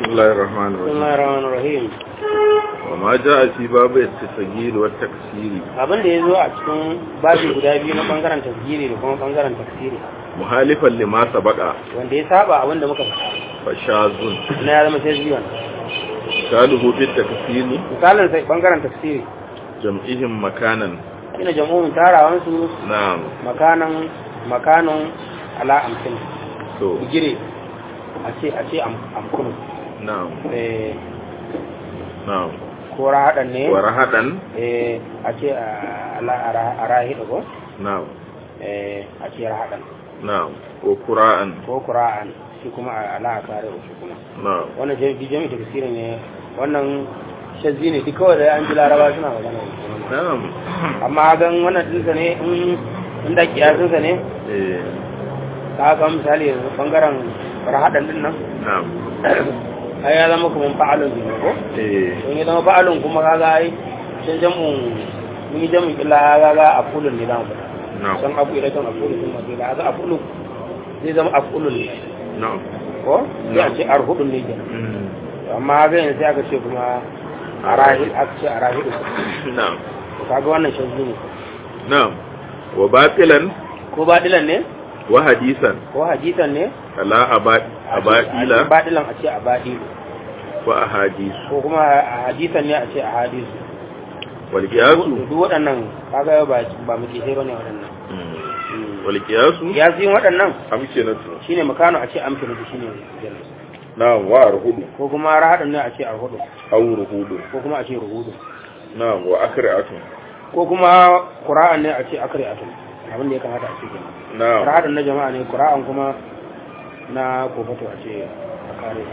بسم الله الرحمن بسم الرحيم الله الرحمن الرحيم وما جاء في باب التسجيل والتكسير abin da ya zo a cikin babi guda biyu na bangaren tasgiri da kuma bangaren tafsiri مخالفا لما سبق wanda ya saba abin da muka faɗa فشاذ na ya zama sai biyan مثاله في التكسير misalin sai bangaren tafsiri جمعهم مكانا ina jam'umin tarawan su نعم makanan makanan ala amsin تو bigire a ce a ce am- amkunu نعم eh نعم ko rahadan ne ورهدا eh a ce a ala a rahida ko نعم eh a ce rahadan نعم وقراء ko qura'an shi kuma a ala kare shi kuma نعم wannan jami'i jami'i tafsiri ne wannan shazzi ne duk kawai da an ji laraba suna magana da shi. نعم amma gan wannan dinsa ne in in da kiyasinsa ne إيه. ka ga misali yanzu bangaren rahadan din nan نعم ai ya zama kuma fa'alun ne ko إيه. don ya zama fa'alun kuma kaga ai can jamun mun yi jamun illa kaga afulun ne zamu fada نعم san abu ila can afulu sun mace da kaga afulu zai zama afulun ne نعم ko sai a ce arhudun ne kenan مم. amma ga yanzu sai aka ce kuma arahid aka ce arahid نعم kaga wannan shazzi ne نعم وباطلا ko badilan ne وحديثا ko hadisan ne على أبا- أبائل badilan a ce a badilu وأحاديث ko kuma a hadisan ne a ce a hadisu والقياس duk waɗannan kaga ba ba mu kisai bane waɗannan مم. والقياس ya yin waɗannan أمكنة shine makano a ce amfani da shine jallis نعم وأرهد ko kuma rahadun ne a ce arhudu أو رهود ko kuma a ce ruhudu نعم وأكرعة ko kuma qura'an ne a ce akri'atun abin da ya kamata a ce kenan نعم rahadun na jama'a ne qura'an kuma na kofato a ce a kare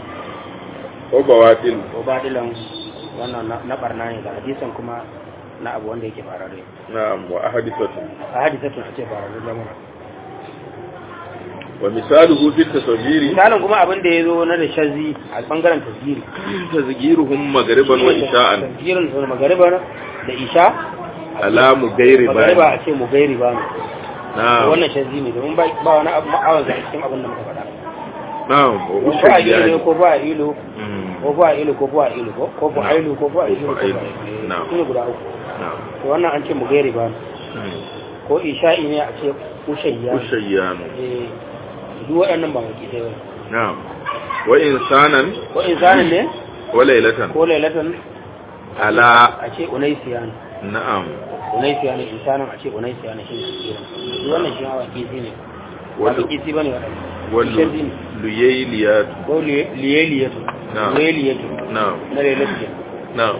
وبواطل ko badilan wannan na- na barna ne da hadisan kuma na abu wanda yake farare نعم وأحادثة a hadisatun a ce farare lamura ومثاله في التصوير misalin kuma abin da ya zo na da shazi a bangaren tasgiri تسجيرهم مغربا وإشاء tasgirin su magariba da isha على مغير magariba بان a ce mu gairi ba mu نعم wannan shazi ne domin ba ba wani abu ma'awar da cikin abin da muka faɗa نعم ko fa a ilu ne وأشياء ko fa a ilu مم. ko fa a ilu ko fa a ilu ko ko fa a ilu ko fa a ilu ko fa a ilu Na'am. su ne guda uku نعم to wannan an ce mu gairi ba mu مم. ko isha'i ne a ce ushayya وشيان eh duk waɗannan ba maki sai ba نعم وإنسانا ko insanin ne وليلة ko lailatan على a ce unaisiyan نعم unaisiyan insanin a ce unaisiyan shi ne tasgirin duk wannan shi hawa kisi ne ba Wal- kisi bane waɗannan shazi ne والليليات ko liyeliyatu Na'am. liyeliyatu نعم na lailatu نعم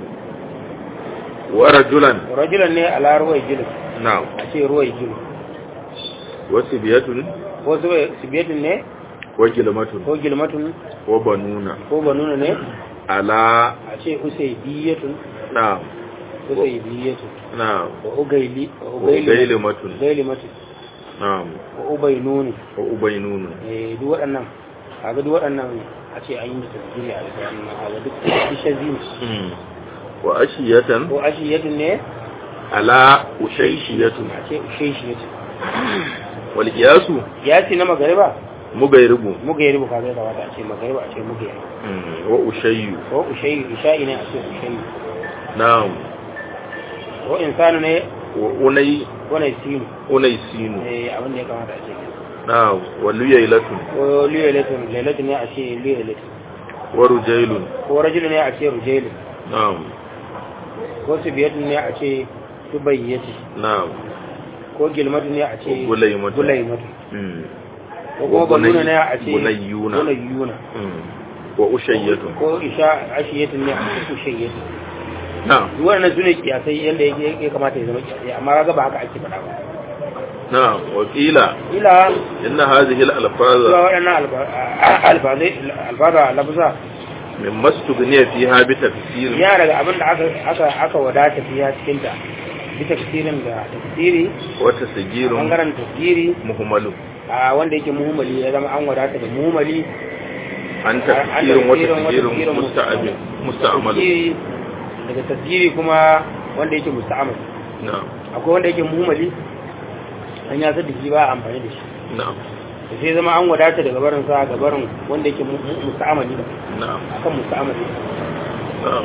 ورجلا rajulan ne ala ruwai jilu نعم a ce ruwai jilu وسبية ko sibiyatin ne وكلمة ko gilmatun وبنون ko banuna ne على a ce usaidiyatun نعم usaidiyatun نعم wa ugaili wa وغيلمة ugailimatu نعم wa ubainuni وأبينون eh duk waɗannan kaga duk waɗannan a ce an yi tasiri a bisa wannan kaga duk bishazi ne مم. وأشية ko ashiyatun ne على أشيشية a ce ushaishiyatun والقياس ya ce na magariba مغيرب mugayribu kaga ya kamata a ce magariba a ce mugayribu مم. وأشي ko ushayi isha'i ne a ce ushayi نعم ko insanu ne وأني ko naisinu أنيسين eh abin da ya kamata a ce نعم وليلة ko liyalatun lailatun ne a ce liyalatun ورجيل ko rajulu ne a ce rujailun نعم ko subiyatun ne a ce subayyati نعم ko gilmatun ne a ce Gulaimatu. gulaimatu مم. ko kuma banuna ne a ce Bunayyuna. bunayyuna مم. وأشية ko isha ashiyatun ne a ce ushayyatu نعم duk wannan sune kiyasai yanda yake ya kamata ya zama kiyasai amma kaga ba haka ake faɗa ba نعم وقيل ila إن هذه zuwa الألفاظ waɗannan alfazai alfaza lafuza مما استغني فيها بتفسير yana daga abin da aka aka aka wadata fiya cikin ta bi tafsirin da tafsiri وتسجيل bangaren tafsiri مهمل a wanda yake muhimmali ya zama an wadata da muhimmali عن تفسير وتسجيل مستعمل مستعمل tafsiri daga tafsiri kuma wanda yake musta'amal نعم akwai wanda yake muhimmali an ya da shi ba a amfani da shi نعم da sai zama an wadata daga barin sa ga barin wanda yake mu- mu- musta'amali da na'am akan musta'amali na'am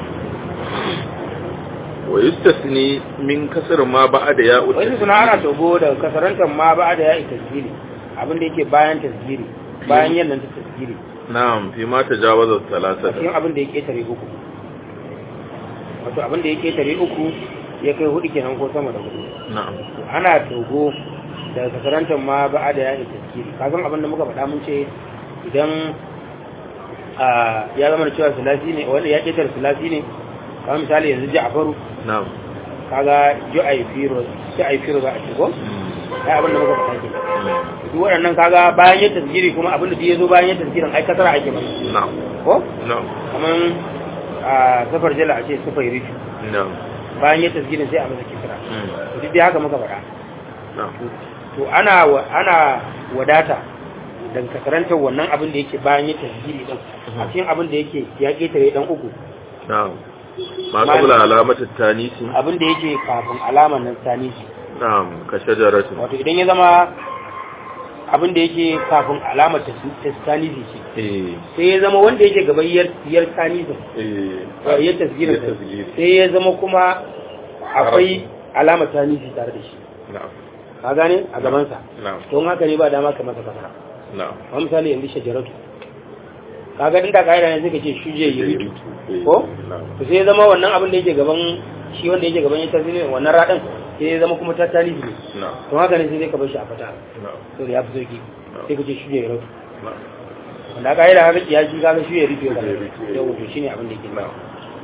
wa yustasni min kasr ma ba'da ya'u wani suna ana togo da kasarantar ma ba da ya yi tasgiri abin da yake bayan tasgiri bayan yannan ta tasgiri na'am fi ma tajawaza a thalathata cikin abin da ya ketare uku wato abin da ya ketare uku ya kai hudu kenan ko sama da hudu na'am ana togo da kasarantar ma ba da ya yi tasgiri kasan abin da muka faɗa mun ce idan a ya zama da cewa sulasi ne wanda ya ketare sulasi ne kamar misali yanzu ja'faru na'am kaga ju'ai firo ju'ai firo za a ce ko ai abin da muka faɗa kenan duk waɗannan kaga bayan yin tasgiri kuma abin da ya zo bayan yin tasgirin ai kasara ake ba na'am ko na'am kaman a safar jala a ce safar rifi na'am bayan yin tasgirin sai a masa kisra to duk dai haka muka faɗa na'am to ana wa- ana wadata dan kasarantar wannan abin da yake bayan yin tasgiri din a cikin abin da yake ya ketare dan uku na'am ma qabla alamati tanisi abin da yake kafin alamar nan sani shi na'am ka shajaratin wato idan ya zama abin da yake kafin alamar tasgiri ce eh sai ya zama wanda yake gaban yar yar tanizin eh ya tasgirin ya tasgiri. sai ya zama kuma akwai alamar tanizi tare da shi na'am ka gane a gabansa na'am don haka ne ba dama ka masa fasara na'am a misali yanzu shajaratu kaga inda kaida ne suka ce shuje yiritu ko na'am to sai ya zama wannan abin da yake gaban shi wanda yake gaban ya tasgirin wannan radin sai ya zama kuma ta tanizi ne na'am don haka ne sai dai ka bar shi a fata na'am to da ya fi sauki sai ka ce shuje yiritu na'am wanda kaida haka ya shi kaga shuje yiritu ya Shuje yiritu, eh. yau to shine abin da yake na'am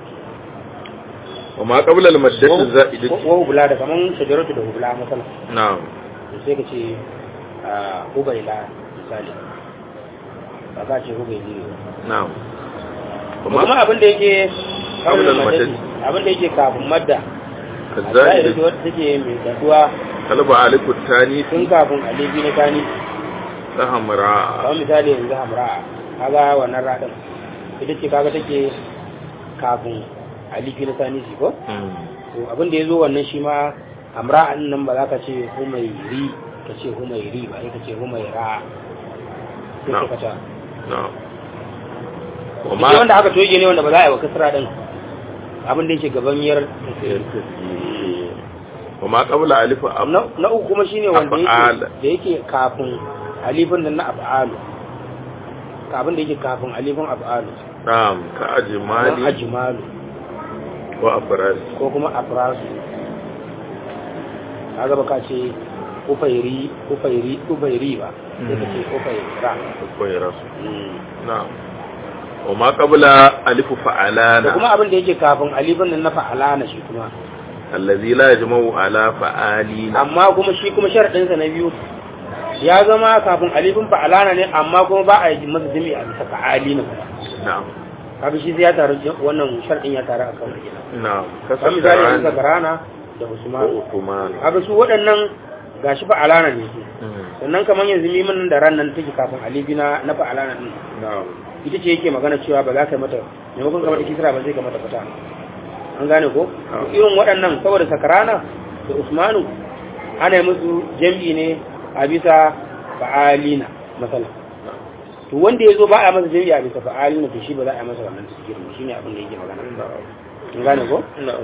wa ma qabla al-maddati za'idati wa hubula da kaman shajaratu da hubula masala na'am to sai ka ce a hubaila misali ba ka ce hubaili ne na'am ba. kuma abin da yake Qabla kawai al-maddati. abin da yake kafin madda kazza'i da wata take mai daduwa kalba alifu tanisi tun kafin alibi na tani ta hamra kamar misali yanzu hamra kaga wannan radin ita ce kaga take kafin alibi na tani shi ko Mm. to abin da ya zo wannan shi ma hamra an nan ba za ka ce humairi ka ce humairi ba sai ka ce humaira sai Na'am. ka ta na'am wa Shi wanda aka toge ne wanda ba za a yi wa kasra din abin da yake gaban yar wa ma qabla alifu am na na uku kuma shine wanda Af'al. yake da yake kafin alifin nan na af'alu abin da yake kafin alifin af'alu na'am ka kamar ajmali ajmalu wa afras ko kuma afrasu kaga baka ce ufairi ufairi ufairi ba sai ka ce ufaira akwai rasu na'am wa ma qabla alifu da fa'alana kuma abin da yake kafin alifin nan na fa'alana shi kuma allazi la yajma'u ala fa'alina amma kuma shi kuma sharadinsa na biyu ya zama kafin alifin fa'alana ne amma kuma ba a yi masa jami'a a bisa fa'ali na kuma na'am kaga shi sai ya taru wannan sharadin ya taru a kan wani na'am kamar misali yanzu kasar zakarana da ko usman uthman kaga su waɗannan gashi fa'alana ne su Mm. sannan kamar yanzu mimin nan da ran nan take kafin alifi na na fa'alana din na'am ita ce yake magana cewa ba za ka yi mata maimakon ka mata kisra ba zai ka mata fata an gane ko Ah. irin waɗannan saboda sakarana da usmanu ana yi musu jam'i ne a bisa fa'alina masala to wanda ya zo ba a masa jam'i a bisa fa'alina to shi ba za a yi masa wannan tasirin shi ne abin da yake magana na'am an gane ko na'am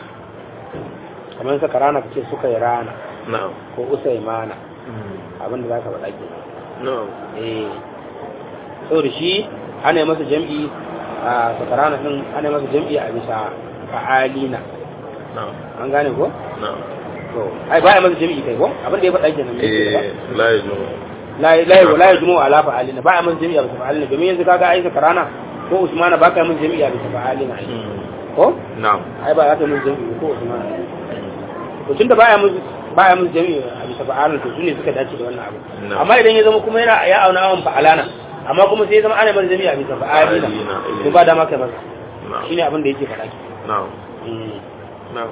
kamar sakarana ka ce suka yi rana na'am ko usaimana Mm. abin da za ka faɗa ke na'am eh saboda shi ana yi masa jam'i a sakarana din ana yi masa jam'i a bisa fa'alina na'am an gane ko na'am to ai ba a masa jami'i kai ko abin da ya faɗa kenan ne eh la yajma'u la la la yajmu ala fa'alina ba a masa jami'i a bisa fa'alina domin yanzu kaga ai karana ko usmana ba ka masa jami'i a bisa fa'alina ai Mm. ko na'am ai ba za ka masa jami'i ko usmana to tunda ba ya masa ba ya masa jami'i a bisa fa'alina to sune suka dace da wannan abu No. amma idan ya zama kuma yana ya auna awan fa'alana amma kuma sai ya zama ana masa jami'i a bisa fa'alina Fa'alina, eh. to ba dama kai masa na'am shine abin da yake faɗa ki na'am na'am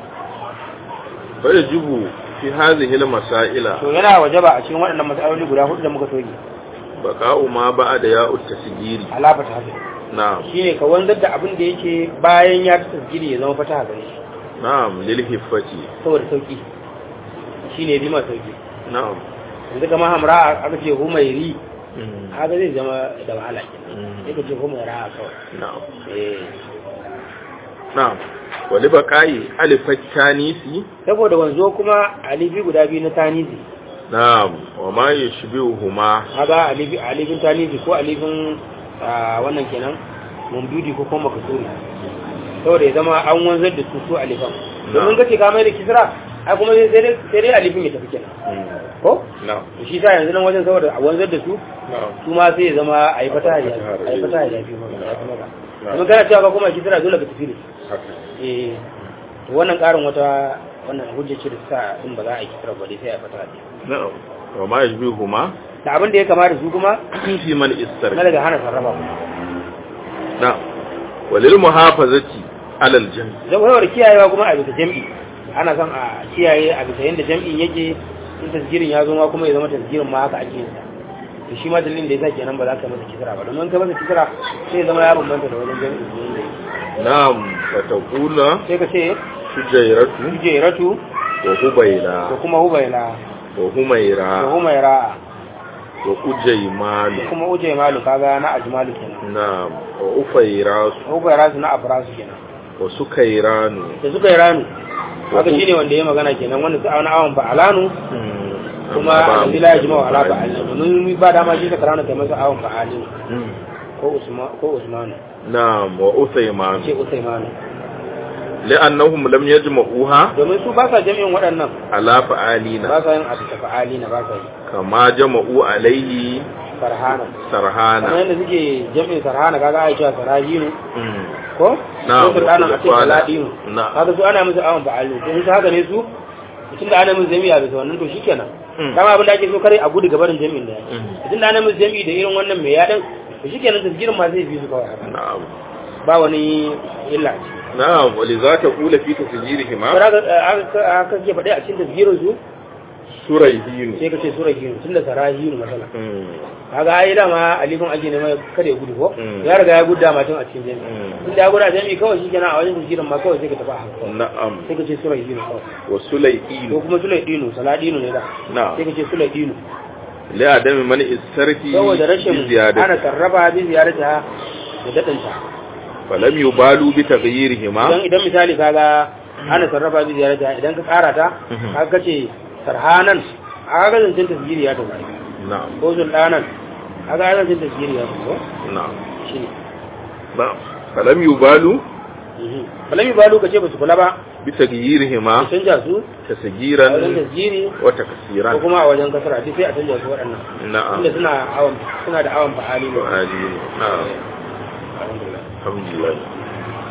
fa yajibu fi hadhihi al-masaila to yana wajaba a cikin waɗannan matsaloli guda hudu da muka toge baqa'u ma ba'da ya'ut tasjiri alafa ta haka na'am shine ka wanzar da abin da yake bayan ya ta tasgiri ya zama fata gare shi na'am lil hiffati saboda sauki shine bi ma sauki na'am yanzu kamar hamra aka ce humairi Mm. haka zai zama da wahala kenan Mm. sai ka ce kuma ra'a kawai na'am eh na'am wali baqai alifat tanisi saboda wanzo kuma alifi guda biyu na tanisi na'am wa ma yashbihuhuma haga alifi alifin tanisi ko alifin ah, wannan kenan mumdudi ko kuma makasuri saboda ya zama an wanzar da su su alifan domin kace ka mai da kisra ai kuma sai dai sai dai alifin ya tafi kenan Mm. ko na'am to shi sa yanzu nan wajen saboda a wanzar da su na'am su ma sai ya zama a yi fata ya a yi fata ya fi maka ya fi maka domin kana cewa ka kuma kisra dole ka tafi da su haka eh to wannan karin wata wannan hujja ce da sa din ba za a yi kisra ba dai sai a fata da na'am wa ma yashbihuhuma da abin da ya kamata su kuma fi man istar na daga hana sarrafa na'am walil muhafazati alal jam zan kawai kiyayewa kuma a bisa jam'i ana son a kiyaye a bisa yadda jam'in yake in tasgirin ya zo ma kuma ya zama tasgirin ma haka ake yin sa to shi ma dalilin da yasa kenan ba za ka masa kisra ba domin ka masa kisra sai ya zama ya bambanta da wajen jam'in da yake na'am wa taqula sai ka ce sujayratu kujeratu wa hubayla da kuma hubaila wa humayra da humaira wa ujaymalu da kuma uje malu kaga na ajmalu kenan na'am wa ufayrasu hubaira su na afrasu kenan wa sukayranu da suka yi ranu haka shine wanda ya magana kenan wanda su auna awon fa'alanu kuma alladhi la yajma'u ala fa'alin domin ba dama shi ta karana kai masa awon fa'alin Mm. ko usman ko usman na'am wa uthayman ce usayman li'annahum lam yajma'uha domin su ba sa jami'in waɗannan ala fa'alina ba sa yin abu ta fa'alina ba sa yi kama jama'u alayhi sarhana kamar sarhana yadda suke jami'in sarhana kaga ai cewa sarahinu Mm. ko Na'am, ko sultanan a ce wa saladinu na'am. kaga su ana musu awon fa'alin to in su haka ne su tun da ana musu jami'a bisa wannan to shikenan Mm. dama abin da ake so kare a gudu gabarin jami'in da Mm. tun da ana musu jami'i da irin wannan mai yaɗin to shikenan tasgirin ma zai bi su kawai haka na'am ba wani illa a ciki na'am wa li zata qula fi tasjirihima Bara aka ke faɗi a cikin tasgirin su surayhin sai ka ce sura hinu tun da sara hinu matsala Mm. kaga ai dama alifin ake nema kada ya gudu ko Mm. ya riga ya gudu dama tun a cikin jami'i Mm. tun da ya gudu a jami'i kawai shi kenan a wajen tasgirin ma kawai sai ka tafi a hankali na'am sai ka ce sura hinu kawai wa ko sulayhin kuma sulai dinu saladinu ne da na'am sai ka ce sulai dinu li adami man istarfi saboda rashin bi ziyadati ana sarrafa bi ziyarata da dadinta falam yubalu bi taghyirihima idan idan misali kaga ana sarrafa bi ziyarata idan ka kara ta Mhm. kaga kace sarhanan kaga zancen tasgiri ya tafi na'am ko sultanan kaga zancen tasgiri ya tafi ko na'am shine na'am falam yubalu falami ba lokaci ba su kula ba bi taghyirihima a canja su a wajen tasgiran tasgiri wa ko taksiran kuma a wajen kasara duk sai a canja su waɗannan na'am inda suna awon suna da awon fa'ali ne Ali na'am alhamdulillah alhamdulillah